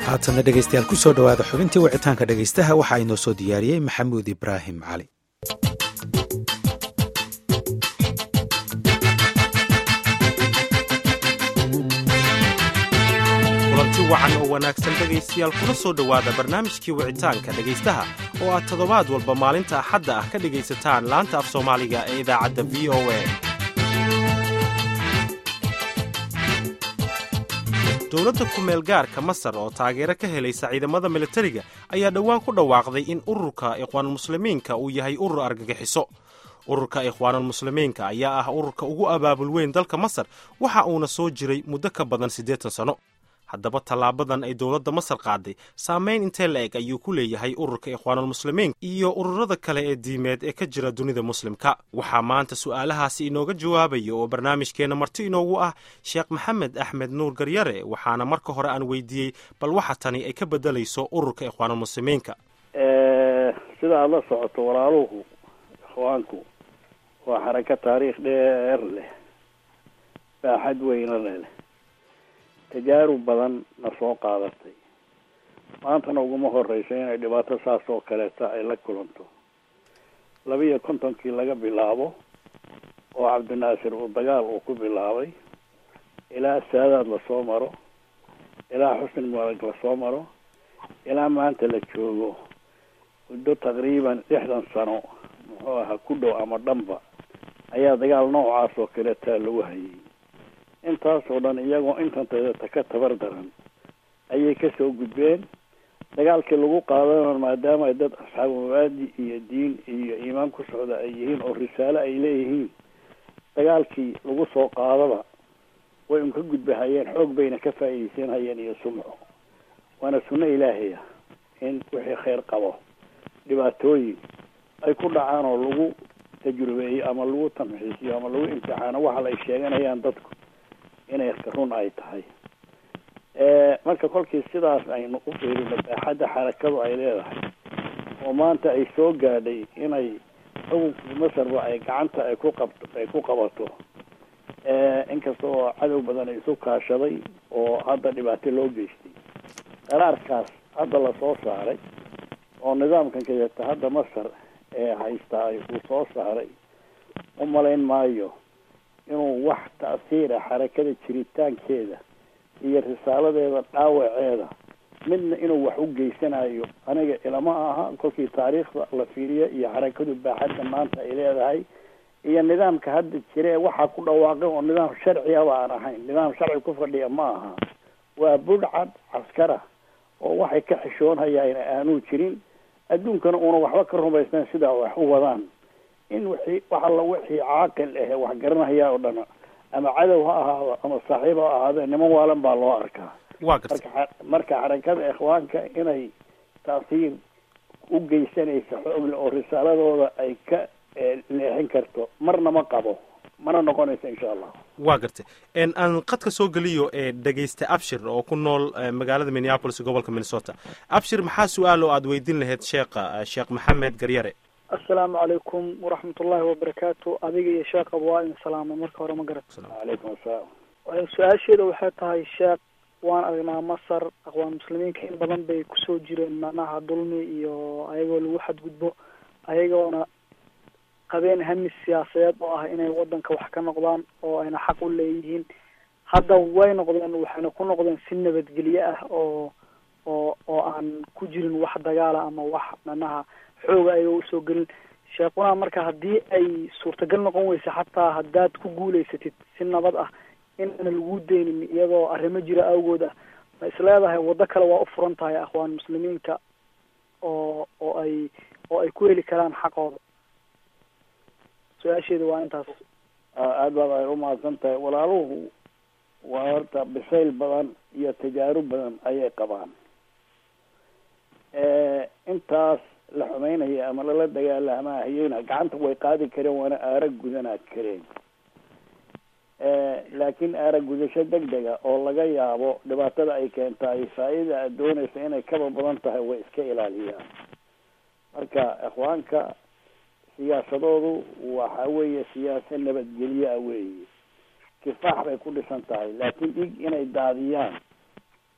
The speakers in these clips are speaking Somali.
haatanna dhegeystayaal ku soo dhowaada xubintii wicitaanka dhegeystaha waxaa inoo soo diyaariyey maxamuud ibraahim cali kulanti wacan oo wanaagsan dhegaystayaal kuna soo dhowaada barnaamijkii wicitaanka dhegaystaha oo aad toddobaad walba maalinta axadda ah ka dhegaysataan laanta af soomaaliga ee idaacadda v o a dowladda ku-meel gaarka masar oo taageero ka helaysa ciidamada militariga ayaa dhowaan ku dhawaaqday in ururka ikhwaanulmuslimiinka uu yahay urur argagixiso ururka ikhwaanulmuslimiinka ayaa ah ururka ugu abaabul weyn dalka masar waxa uuna soo jiray muddo ka badan siddeetan sanno haddaba tallaabadan ay dowladda masar qaaday saamayn intee la eg ayuu ku leeyahay ururka ikhwaanulmuslimiin iyo ururada kale ee diimeed ee ka jira dunida muslimka waxaa maanta su'aalahaasi inooga jawaabaya oo barnaamijkeenna marti inoogu ah sheekh maxamed axmed nuur garyare waxaana marka hore aan weydiiyey bal waxa tani ay ka beddelayso ururka ikhwaanulmuslimiinka sida aada la socoto walaaluhu ikhwaanku waa xarako taariikh dheer leh baaxad weyna leh tajaarub badan na soo qaadatay maantana uguma horeysa inay dhibaato saas oo kaleeta ay la kulanto laba iyo kontonkii laga bilaabo oo cabdinaasir uu dagaal uu ku bilaabay ilaa saadaad lasoo maro ilaa xusni mubarak lasoo maro ilaa maanta la joogo muddo taqriiban lixdan sano muxuu ahaa ku dhow ama dhanba ayaa dagaal noocaas oo kaleetaa lagu hayay intaasoo dhan iyagoo intanteedata ka tabar daran ayay kasoo gudbeen dagaalkii lagu qaadana maadaama ay dad asxaabu mabaadi iyo diin iyo iimaan ku socda ay yihiin oo risaale ay leeyihiin dagaalkii lagu soo qaadaba way un ka gudbahayeen xoog bayna ka faa'iideysanhayeen iyo sumco waana sunno ilaahaya in wixii khayr qabo dhibaatooyin ay ku dhacaan oo lagu tajrubeeyo ama lagu tamxiisiyo ama lagu imtixaano waxa ay sheeganayaan dadku inay run ay tahay marka kolkii sidaas aynu u fiirino baaxadda xarakadu ay leedahay oo maanta ay soo gaadhay inay xukunkii masarba ay gacanta ay ku qabto ay ku qabato inkasta oo cadow badan ay isu kaashaday oo hadda dhibaato loo geystay qaraarkaas hadda lasoo saaray oo nidaamkan kayata hadda masar ee haystaa uu soo saaray u malayn maayo inuu wax ta'siira xarakada jiritaankeeda iyo risaaladeeda dhaawaceeda midna inuu wax u geysanayo aniga ilama aha kolkii taariikhda la fiiriyo iyo xarakadu baaxadda maanta ay leedahay iyo nidaamka hadda jira ee waxaa ku dhawaaqay oo nidaam sharciyaba aan ahayn nidaam sharci ku fadhiya ma aha waa budhcad caskara oo waxay ka xishoonhayaan aanuu jirin adduunkana uuna waxba ka rumaysnayn sidaa wax u wadaan in wixii wax alla wixii caaqil ahe wax garanaya oo dhan ama cadow ha ahaado ama saaxiib ha ahaado niman waalan baa loo arkaa waa gartay marka marka xarakada ikhwaanka inay taasiir u geysanaysa xoogle oo risaaladooda ay ka leexin karto marna ma qabo mana noqonayso insha allah waa gartay aan qadka soo geliyo ee dhegaysta abshir oo ku nool magaalada minneapolis gobolka minnesota abshir maxaa su-aal oo aada weydiin lahayd sheekha sheekh maxamed garyare assalaamu calaykum waraxmat ullaahi wabarakaatu adiga iyo sheekaba waa idin salaamay marka hore ma garat calaykum assalaam su-aasheeda waxay tahay sheekh waan aragnaa masar aqwaan muslimiinka in badan bay kusoo jireen macnaha dulmi iyo ayagoo lagu xadgudbo ayagoona qabeen hamis siyaasadeed oo ah inay wadanka wax ka noqdaan oo ayna xaq u leeyihiin hadda way noqdeen waxayna ku noqdeen si nabadgelye ah oo oo oo aan ku jirin wax dagaala ama wax macnaha xooga ayaga usoo gelin sheekuna marka haddii ay suurtagal noqon weysa xataa haddaad ku guulaysatid si nabad ah inaana lagu deynin iyadoo arrimo jira awgood ah ma isleedahay waddo kale waa u furan tahay akhwaan muslimiinka oo oo ay oo ay ku heli karaan xaqooda su-aasheeda waa intaas aada baad ay umahadsan tahay walaaluhu waa horta bisayl badan iyo tajaarub badan ayay qabaan intaas la xumeynaya ama lala dagaalamahayena gacanta way qaadi kareen waana aara gudanaa kareen laakiin aara gudasho deg dega oo laga yaabo dhibaatada ay keentaay faa-ida aad doonaysa inay kaba badan tahay way iska ilaaliyaan marka ikhwaanka siyaasadoodu waxa weeye siyaasa nabadgelye ah weeye kifaax bay ku dhisan tahay laakiin dhig inay daadiyaan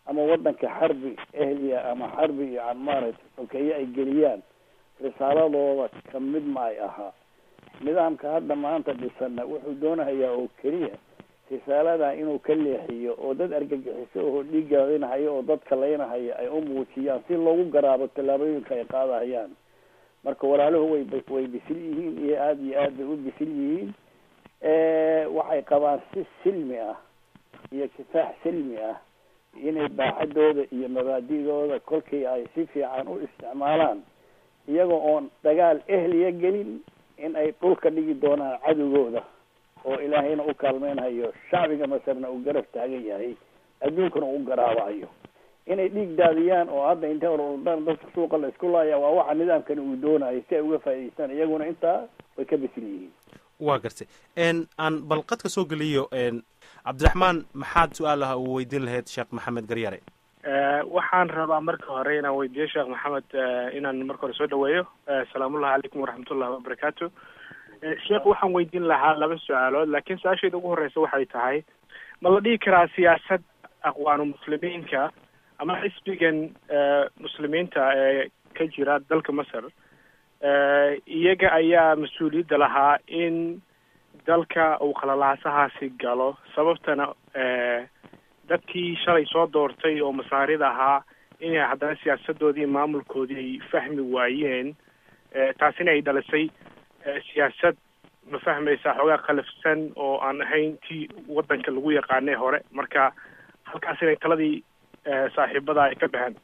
ama waddanka xarbi ehliya ama xarbi iyo aan maaragtay sokeeye ay geliyaan risaaladooda ka mid ma ay ahaa nidaamka hadda maanta dhisana wuxuu doonahayaa oo keliya risaalada inuu ka leexiyo oo dad argagixiso oo dhiiggaadinahayo oo dadka laynahaya ay u muujiyaan si loogu garaabo tallaabooyinka ay qaadahayaan marka walaaluhu way way bisil yihiin iyo aada iyo aad bay u bisil yihiin waxay qabaan si silmi ah iyo kifaax silmi ah inay baaxadooda iyo mabaadidooda kolkii ay si fiican u isticmaalaan iyaga oon dagaal ehliya gelin in ay dhulka dhigi doonaan cadowgooda oo ilaahayna u kaalmeynhayo shacbiga masarna uu garab taagan yahay adduunkana u garaabayo inay dhiig daadiyaan oo hadda intay ordaan dadka suuqa la isku laaya waa waxa nidaamkani uu doonayo si ay uga faa'idaystaan iyaguna intaa way ka bisil yihiin waa gartay aan balqadka soo geliyo cabdiraxmaan maxaad su-aalaha uu weydiin lahayd sheekh maxamed garyare waxaan rabaa marka hore inaan weydiiyo sheekh maxamed inaan marka hore soo dhaweeyo asalaamullahi calaykum waraxmatullahi wabarakaatu sheekh waxaan weydiin lahaa laba su-aalood laakiin su-aashayda ugu horeysa waxay tahay ma la dhihi karaa siyaasad aqwaanu muslimiinka ama xisbigan muslimiinta ee ka jira dalka masar iyaga ayaa mas-uuliyadda lahaa in dalka uu qalalaasahaasi galo sababtana dadkii shalay soo doortay oo masaarida ahaa inay haddana siyaasadoodii maamulkoodii ay fahmi waayeen taasina ay dhalisay siyaasad ma fahmaysaa xoogaa khalafsan oo aan ahayn tii waddanka lagu yaqaanay hore marka halkaas inay taladii saaxiibada ay ka baxeen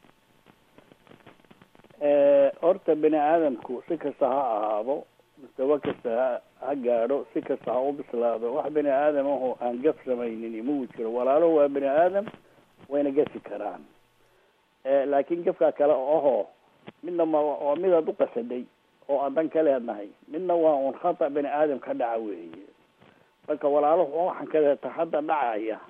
horta bini aadamku si kasta ha ahaado mustawa kasta ha ha gaadho si kasta ha u bislaado wax bini aadam aho aan gaf samaynin mau jiro walaalo waa bini aadam wayna gafi karaan laakiin gafkaa kale ahoo midna ma waa midaad u qasaday oo aan dan ka leednahay midna waa un khata bini aadam ka dhaca weeye marka walaaluhu waxaan kaleeta hadda dhacaya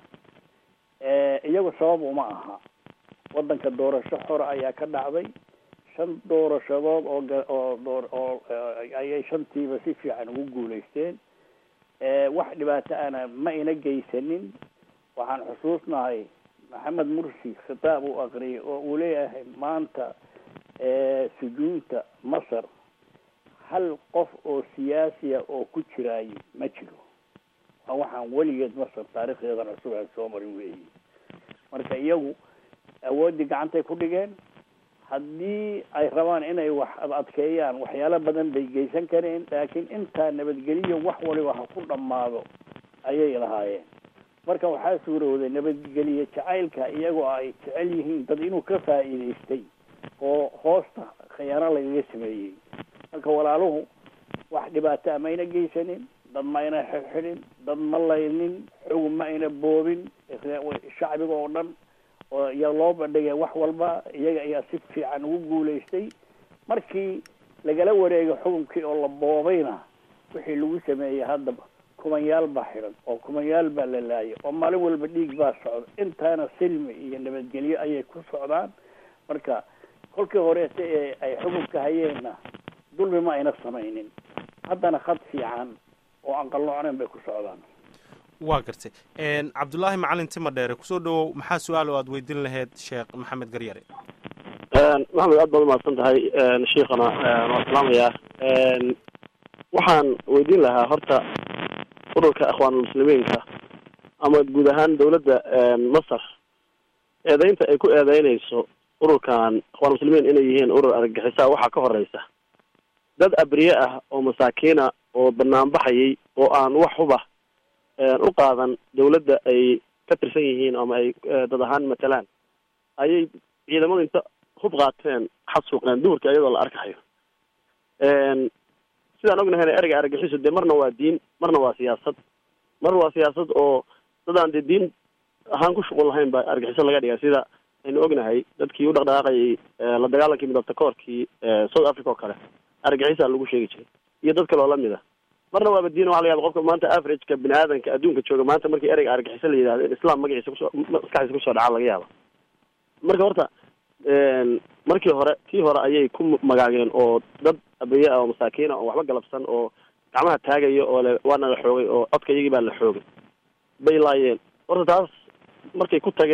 iyagu sabab uma aha waddanka doorasho xora ayaa ka dhacday shan doorashadood oo oo door oo ayay shantiiba si fiican ugu guulaysteen wax dhibaato ana ma ina geysanin waxaan xusuusnahay maxamed mursi khitaab uu aqriyay oo uu leeyahay maanta sujuunta masar hal qof oo siyaasiya oo ku jiraayo ma jiro waa waxaan weligeed masar taarikhdeedan cusub aan soo marin weeyi marka iyagu awooddii gacantay ku dhigeen haddii ay rabaan inay wax adkeeyaan waxyaalo badan bay geysan kareen laakiin intaa nabadgeliyo wax waliba ha ku dhammaado ayay lahaayeen marka waxaa suurowday nabadgeliye jacaylka iyagoo ay jecel yihiin dad inuu ka faa'iidaystay oo hoosta khiyaano lagaga sameeyey marka walaaluhu wax dhibaato a mayna geysanin dad ma ayna xidxidhin dad ma laynin xug ma ayna boobin shacbiga oo dhan oo yaa loo bandhigay wax walba iyaga ayaa si fiican ugu guulaystay markii lagala wareegay xukunkii oo la boobayna wixii lagu sameeyey haddaba kumanyaal baa xidhan oo kumanyaal baa la laayay oo maalin walba dhiig baa socda intaana silmi iyo nabadgelyo ayay ku socdaan marka kolkii horeeta ee ay xukunka hayeenna dulmi ma ayna samaynin haddana khad fiican oo aan qalloocnayn bay ku socdaan waa gartay cabdullaahi macalin tima dheere kusoo dhawow maxaa su-aal oo aad weydiin lahayd sheekh maxamed garyare maxamed aad baad umahadsan tahay sheikana waa salaamayaa waxaan weydiin lahaa horta ururka akhwaanulmuslimiinka ama guud ahaan dawladda masar eedeynta ay ku eedeynayso ururkan akhwaanmuslimiin inay yihiin urur argagixisaa waxaa ka horeysa dad abriye ah oo masaakiina oo banaanbaxayay oo aan wax huba u qaadan dawladda ay ka tirsan yihiin ama ay dad ahaan matalaan ayay ciidamadu inta hub qaateen xasuuqeen duhurka iyadoo la arkahayo sidaan ognahayna ereyga argagixiso dee marna waa diin marna waa siyaasad mar waa siyaasad oo dadaan dee diin ahaan ku shuqul lahayn baa argaxiso laga dhigaa sida aynu ognahay dadkii u dhaqdhaqaaqayay la dagaalankii midabta koorkii south africa oo kale argaxisaa lagu sheegi jiray iyo dad kale oo lamid a marna waaba diin waxa la yaba qofka maanta averageka bini aadanka adduunka jooga maanta markii ereyga argaxiso la yidhahdo in islam magaciisa kusoo maskaxdiisa kusoo dhacaa laga yaaba marka horta markii hore kii hore ayay ku magaageen oo dad abriye ah oo masaakiina oo waxba galabsan oo gacmaha taagaya oo le waana la xoogay oo codka iyagii baa la xoogay bay laayeen horta taas markay ku tageen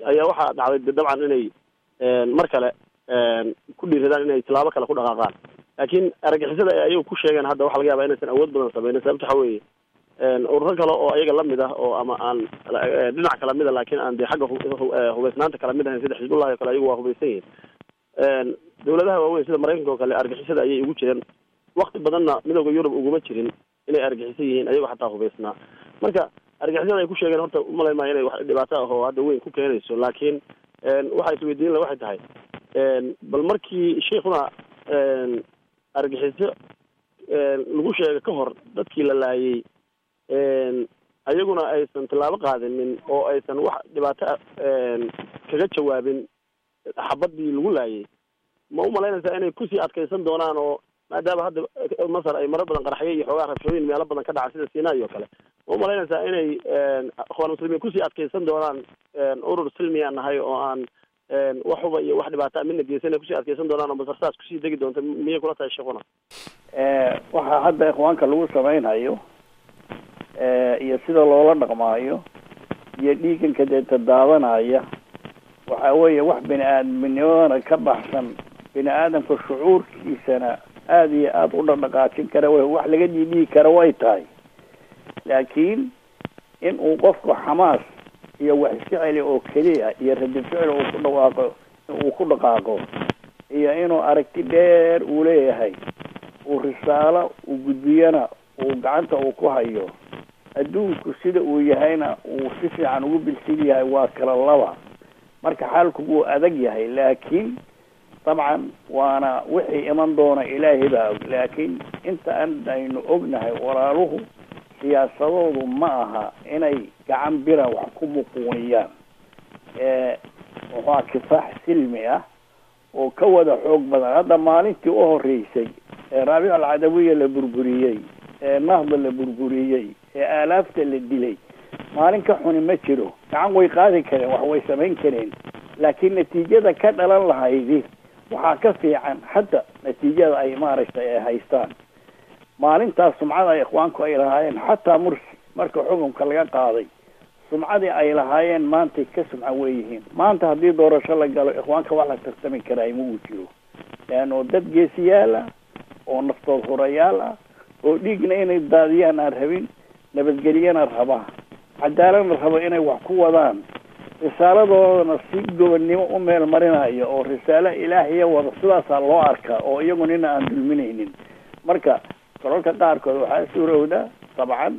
ayaa waxaa dhacday de dabcan inay mar kale ku dhiiradaan inay tilaabo kale ku dhaqaaqaan laakiin argagixisada ay ayagu ku sheegeen hadda waxa laga yaaba inaysan awood badan sameynin sababta waxa weeye ururo kale oo ayaga lamid ah oo ama aan dhinac kala mid a laakiin aan de xagga hubeysnaanta kala mid ahayn sida xisbullahi o kale ayagu waa hubeysan yihin dawladaha waaweyn sida maraykanka oo kale argixisada ayay ugu jireen wakti badanna midooda yurub uguma jirin inay argixisan yihiin ayagoo xataa hubeysnaa marka argixisada ay ku sheegeen horta umalay maayo inay wax dhibaato ah oo hadda weyn ku keenayso laakiin waxa isweydiin la waxay tahay bal markii sheikuna argixiso lagu sheega ka hor dadkii la laayay ayaguna aysan tallaabo qaadinin oo aysan wax dhibaato kaga jawaabin xabadii lagu laayay ma umalaynaysaa inay kusii adkaysan doonaan oo maadaama hadda masar ay maro badan qaraxyo iyo xoogaa rabshooyin meelo badan ka dhaca sida sinai oo kale ma umalaynaysaa inay akhwaan muslimiin kusii adkaysan doonaan urur silmi aan nahay oo aan waxuba iyo wax dhibaata midna geysan kusii adkaysan doonaan oo masar saas kusii degi doonta miyay kula tahay sheekuna waxaa hadda ikhwaanka lagu samaynayo iyo sida loola dhaqmaayo iyo dhiiganka deeta daadanaya waxa weeye wax bini aadamnimadana ka baxsan bini aadamka shucuurkiisana aada iyo aada u dhaqdhaqaajin kara w wax laga dhiidhigi kara way tahay laakiin in uu qofku xamaas iyo wax iska celi oo keliya iyo radi ficil uu ku dhawaaqo uu ku dhaqaaqo iyo inuu aragti dheer uu leeyahay uu risaalo uu gudbiyana uu gacanta uu ku hayo adduunku sida uu yahayna uu si fiican ugu bilsil yahay waa kala laba marka xaalku wuu adag yahay laakiin dabcan waana wixii iman doona ilaahay baa og laakiin inta an aynu ognahay walaaluhu siyaasadoodu ma aha inay gacan bira wax ku muquuniyaan muxua kifaax silmi ah oo ka wada xoog badan hadda maalintii u horeysay ee raabic alcadawiya la burburiyey ee nahda la burburiyey ee aalaafta la dilay maalin ka xuni ma jiro gacan way qaadi kareen wax way samayn kareen laakiin natiijada ka dhalan lahaydi waxaa ka fiican hadda natiijada ay maaragtay ay haystaan maalintaas sumcada ikhwaanku ay lahaayeen xataa mursi marka xukunka laga qaaday sumcadii ay lahaayeen maantay ka sumca weeyihiin maanta haddii doorasho la galo ikhwaanka wax la tartami karaa ma uu jiro leano dad geesiyaal ah oo naftood hurayaal ah oo dhiigna inay daadiyaan aan rabin nabadgelyana raba cadaaladna rabo inay wax ku wadaan risaaladoodana si gobonnimo u meel marinayo oo risaalo ilaahiya wada sidaasaa loo arkaa oo iyagu nina aan dulminaynin marka dalalka qaarkood waxaa suurowda dabcan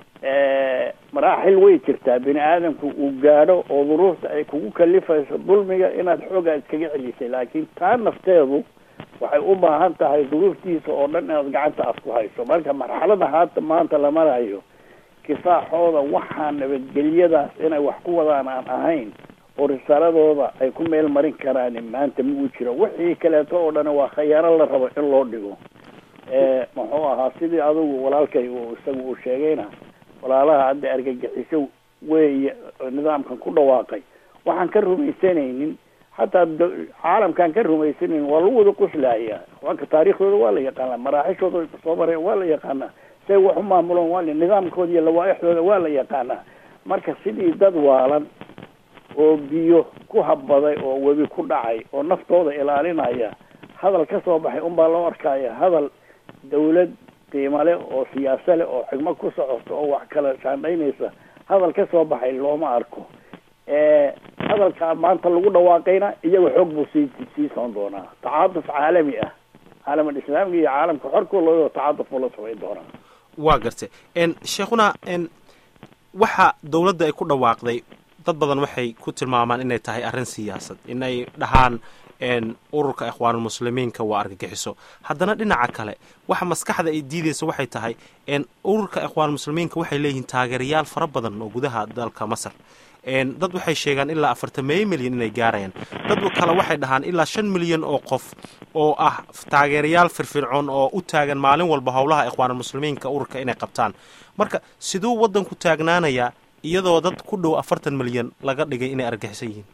maraaxil way jirtaa bini aadamku uu gaadho oo duruufta ay kugu kalifayso dulmiga inaad xoogaa iskaga celisay laakiin taa nafteedu waxay u baahan tahay duruuftiisa oo dhan inaad gacanta aad ku hayso marka marxalada haata maanta la marayo kifaaxooda waxaa nabadgelyadaas inay wax ku wadaan aan ahayn oo risaaladooda ay ku meel marin karaan maanta ma uu jiro wixii kaleeto oo dhan waa khayaano la rabo in loo dhigo muxuu ahaa sidii adigu walaalkay uu isaga uu sheegayna walaalaha hadda argagixiso weeye nidaamkan ku dhawaaqay waxaan ka rumaysanaynin hataa caalamkaan ka rumaysanaynin waa lagu wada qoslaaya wanka taariikhdooda waa la yaqaanaa maraaxishooda soo mareen waa la yaqaanaa say wax u maamuloon waa nidaamkooda iyo lawaaixdooda waa la yaqaanaa marka sidii dad waalan oo biyo ku habbaday oo webi ku dhacay oo naftooda ilaalinaya hadal ka soo baxay unbaa loo arkaya hadal dawlad qiimo leh oo siyaasa leh oo xigmo ku socoto oo wax kala shaandhaynaysa hadal ka soo baxay looma arko hadalkaa maanta lagu dhawaaqayna iyaga xoog buu sii sii soon doonaa tacaatuf caalami ah caalamul islaamka iyo caalamka xorkooda tacaatuf buu la samayn doonaa waa gartay sheekhuna waxa dowladda ay ku dhawaaqday dad badan waxay ku tilmaamaan inay tahay arrin siyaasad inay dhahaan ururka ikhwaanulmuslimiinka waa argagixiso haddana dhinaca kale waxa maskaxda ay diideysa waxay tahay ururka ikhwaanulmuslimiinka waxay leeyihiin taageerayaal fara badan oo gudaha dalka masar dad waxay sheegaan ilaa afartameeyo milyan inay gaarayaan dad kale waxay dhahaan ilaa shan milyan oo qof oo ah taageerayaal firfircoon oo u taagan maalin walba howlaha ikhwaanulmuslimiinka ururka inay qabtaan marka siduu waddanku taagnaanayaa iyadoo dad ku dhow afartan milyan laga dhigay inay argagixisan yihiin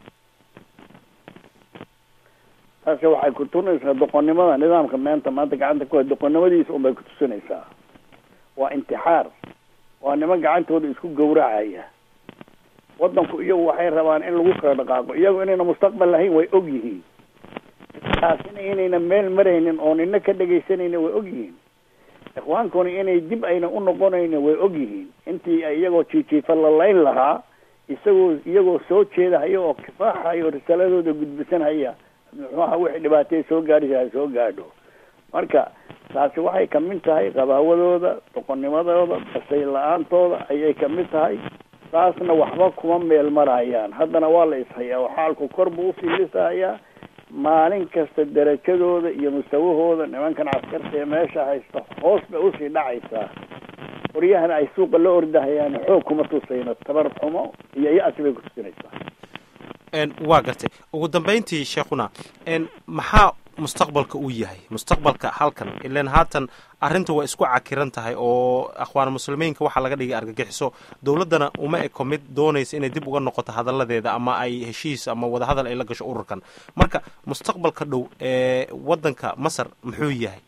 taasi waxay ku tusinaysaa doqonnimada nidaamka meenta maanta gacanta ku hay doqonnimadiisa unbay ku tusinaysaa waa intixaar waa niman gacantooda isku gawracaya waddanku iyagu waxay rabaan in lagu kala dhaqaaqo iyagu inayna mustaqbal lahayn way og yihiin taasina inayna meel maraynin oo nina ka dhegaysanayna way og yihiin ikhwaankuna inay dib ayna u noqonayna way og yihiin intii iyagoo jiijiifa la layn lahaa isagoo iyagoo soo jeedahaya oo kifaaxaya oo risaaladooda gudbisanhaya muxuaha wixii dhibaatay soo gaadhisa soo gaadho marka taasi waxay kamid tahay qabaawadooda doqonnimadooda basay la-aantooda ayay kamid tahay taasna waxba kuma meel marayaan haddana waa la ishayaa oo xaalku kor buu ufiilisahayaa maalin kasta darajadooda iyo mustawahooda nimankan caskarta ee meesha haysta hoos bay usii dhacaysaa qoryahana ay suuqa la ordahayaan xoog kuma tusayno tabar xumo iyo ya-si bay kutusinaysaa waa gartay ugu dambayntii sheekhuna maxaa mustaqbalka uu yahay mustaqbalka halkan ilan haatan arrinta waa isku cakiran tahay oo akhwaan muslimiinka waxaa laga dhigay argagixiso dowladdana uma eko mid doonaysa inay dib uga noqoto hadalladeeda ama ay heshiis ama wadahadal ay la gasho ururkan marka mustaqbalka dhow ee waddanka masar muxuu yahay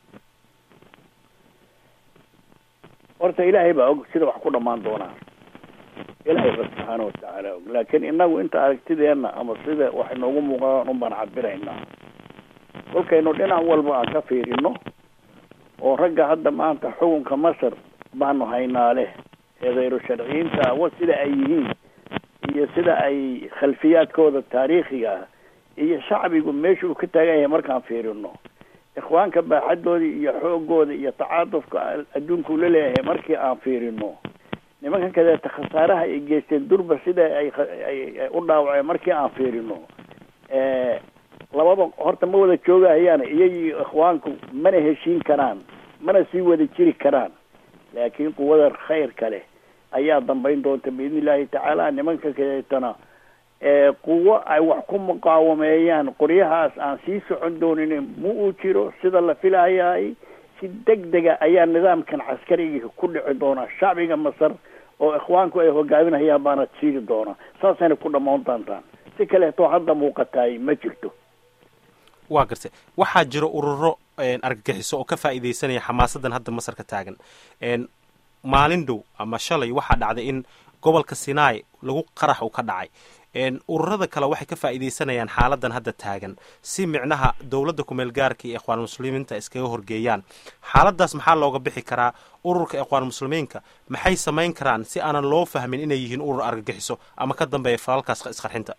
horta ilaahay baa og sida wax ku dhammaan doonaa ilaahay ba subxaana watacaala og laakiin inagu inta aragtideenna ama sida wax inoogu muuqdaan un baan cabiraynaa kolkaynu dhinac walba aan ka fiirino oo ragga hadda maanta xukunka masar baanu haynaa leh ee khayru sharciyiinta wa sida ay yihiin iyo sida ay khalfiyaadkooda taariikhiga ah iyo shacbigu meesha uu ka taagan yahay markaan fiirino ikhwaanka baaxadoodii iyo xoogooda iyo tacaatufka adduunku la leeyahay markii aan fiirino nimankan kadeeta khasaaraha ay geysteen durba sida ay ay u dhaawaceen markii aan fiirino labada horta ma wada joogahayaan iyagii ikhwaanku mana heshiin karaan mana sii wada jiri karaan laakiin quwada khayrka leh ayaa dambayn doonta biidni illaahi tacaala nimanka kadeetana quwo ay wax ku muqaawameeyaan qoryahaas aan sii socon doonin ma uu jiro sida la filayahay si deg dega ayaa nidaamkan caskariga ku dhici doona shacbiga masar oo ikhwaanku ay hogaaminayaan baana jiiri doona saasayna ku dhammaan doontaan si kaleeto hadda muuqataay ma jirto waa gartay waxaa jira ururo argagixiso oo ka faa'iidaysanaya xamaasadan hadda masar ka taagan maalin dhow ama shalay waxaa dhacday in gobolka sinai lagu qarax uu ka dhacay ururada kale waxay ka faa'iidaysanayaan xaaladan hadda taagan si micnaha dowladda kumeel gaarka iyo ikhwaan muslimiinta iskaga horgeeyaan xaaladaas maxaa looga bixi karaa ururka ikhwaan muslimiinka maxay samayn karaan si aanan loo fahmin inay yihiin urur argagixiso ama ka dambeeya falalkaas isqarxinta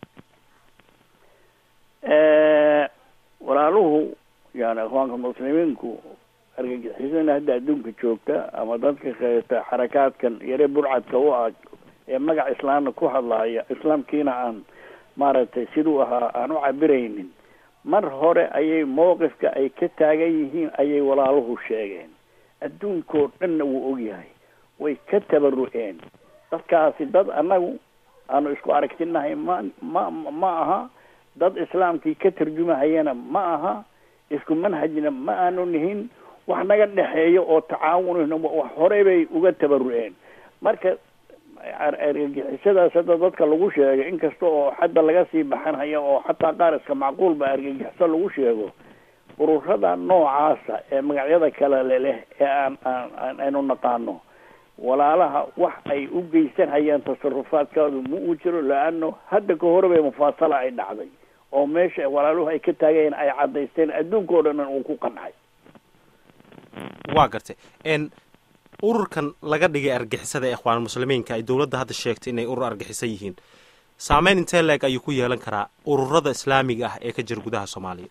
walaaluhu yani ikhwaanka muslimiinku argagixisana hadda adduunka joogta ama dadka kaleeta xarakaadkan yare burcadka u ah ee magac islaamna ku hadlaaya islaamkiina aan maaragtay siduu ahaa aan u cabiraynin mar hore ayay mowqifka ay ka taagan yihiin ayay walaaluhu sheegeen adduunkoo dhanna wuu ogyahay way ka tabaru-een dadkaasi dad annagu aanu isku aragtinahay ma ma ma aha dad islaamkii ka tarjumahayana ma aha isku manhajna ma aanu nihin wax naga dhexeeyo oo tacaawunna wax horey bay uga tabaru-een marka argagixisadaas hadda dadka lagu sheegay inkasta oo xadda laga sii baxanhayo oo xataa qaar iska macquulba argagixiso lagu sheego ururada noocaasa ee magacyada kale leleh ee aan aan aynu naqaano walaalaha wax ay u geysanhayaan tasarufaadkaadu ma uu jiro la-ano hadda ka horeba mufaasala ay dhacday oo meesha walaaluhu ay ka taagayeen ay caddaysteen adduunka o dhan uu ku qancay waa gartay ururkan laga dhigay argixisada ee ikhwaan muslimiinka ay dowladda hadda sheegtay inay urur argixiso yihiin saameyn intee leeg ayuu ku yeelan karaa ururada islaamiga ah ee ka jira gudaha soomaaliya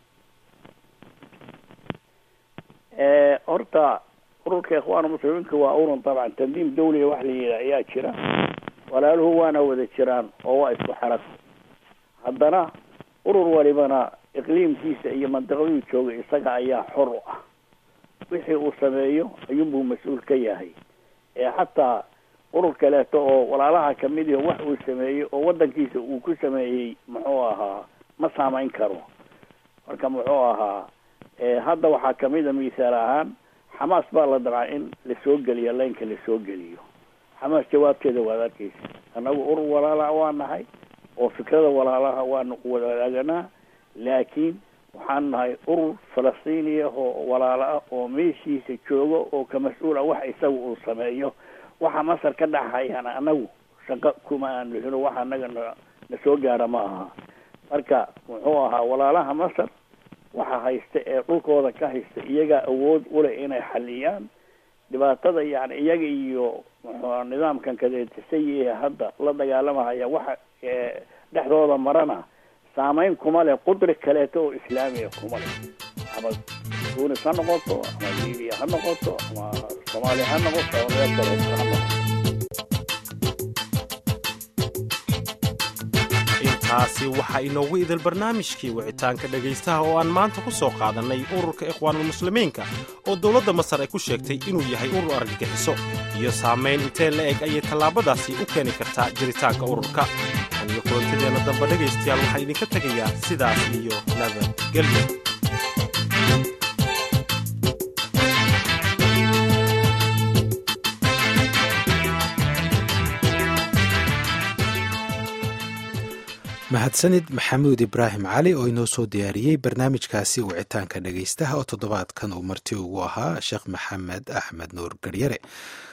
horta ururka ikhwaan muslimiinka waa urun dabcan tandiim dawliga wax la yidhaha ayaa jira walaaluhu waana wada jiraan oo waa isku xarag haddana urur walibana iqliimkiisa iyo mandiqaduu jooga isaga ayaa xor u ah wixii uu sameeyo ayuunbuu mas-uul ka yahay ee xataa urur kaleeto oo walaalaha kamid iho wax uu sameeyey oo waddankiisa uu ku sameeyey muxuu ahaa ma saamayn karo marka muxuu ahaa hadda waxaa kamid a misaal ahaan xamaas baa la dabcaa in lasoo geliyo laynka lasoo geliyo xamaas jawaabteeda waad arkeysa annagu urur walaalaha waa nahay oo fikrada walaalaha waanu wadaaganaa laakiin waxaan nahay urur falastiiniya oo walaalo ah oo meeshiisa jooga oo ka mas-uul ah wax isaga uu sameeyo waxa masar ka dhaxayana anagu shaqo kuma aan lihino wax anaga na na soo gaara ma aha marka muxuu ahaa walaalaha masar waxa haysta ee dhulkooda ka haysta iyagaa awood uleh inay xaliyaan dhibaatada yani iyaga iyo muxuu nidaamkan kadeetisayihe hadda la dagaalamahaya waxa dhexdooda marana saameyn kuma leh qudri kaleeto oo islaamiya kuma leh ama tunis ha noqoto ama libiya ha noqoto ama soomaaliya ha noqoto ama meel kaleeto ha noqoto intaasi waxaa inoogu idil barnaamijkii wicitaanka dhegaystaha oo aan maanta ku soo qaadannay ururka ikhwaanulmuslimiinka oo dowladda masar ay ku sheegtay inuu yahay urur argagixiso iyo saamayn intee la eg ayay tallaabadaasi u keeni kartaa jiritaanka ururka tan iyo kulantadeenna damba dhegaystayaal waxaa idinka tegayaa sidaas iyo nabadgelyo mahadsanid maxamuud ibraahim cali oo inoo soo diyaariyey barnaamijkaasi wicitaanka dhegaystaha oo toddobaadkan uu marti ugu ahaa sheekh maxamed axmed nuur garyare